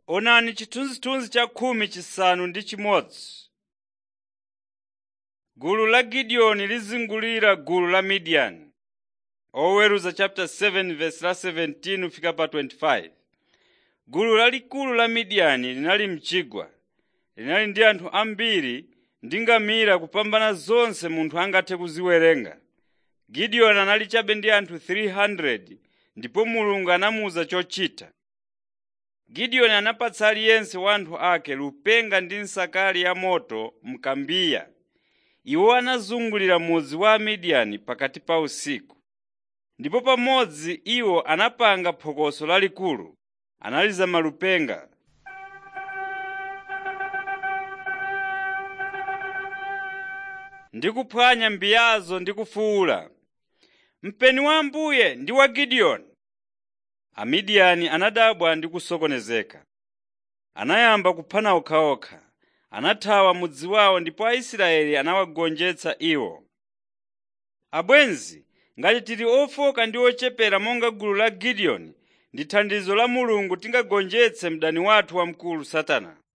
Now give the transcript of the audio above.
Onani chithunzithunzi cha khumi chisanu ndi chimodzi. Gulu la Gideoni lizungulira gulu la Midiyani. Oweruza chapter 7 verse la 17 fika pa 25. Gulu lalikulu la Midiyani linali mchigwa. Linali ndi anthu ambiri ndi ngamira kupambana zonse munthu angathe kuziwerenga. Gideoni anali chabe ndi anthu 300 ndipo Mulungu anamuwuza chochita. Gideoni anapatsa aliyense wa anthu ake lupenga ndi nsakali ya moto mkambiya. Iwo anazungulira mudzi wa Amidiyani pakati pa usiku. Ndipo pamodzi iwo anapanga phokoso lalikulu, analiza malupenga. ndi kuphwanya mbiyazo ndi kufuwula, mpeni wa Ambuye ndi wa Gideoni. Amidiyani anadabwa ndi kusokonezeka. Anayamba kuphana okhaokha, anathawa mudzi wawo ndipo Aisraeli anawagonjetsa iwo. Abwenzi, ngati tili ofoka ndi ochepera monga gulu la Gideoni, ndi thandizo la Mulungu tingagonjetse mdani wathu wamkulu Satana.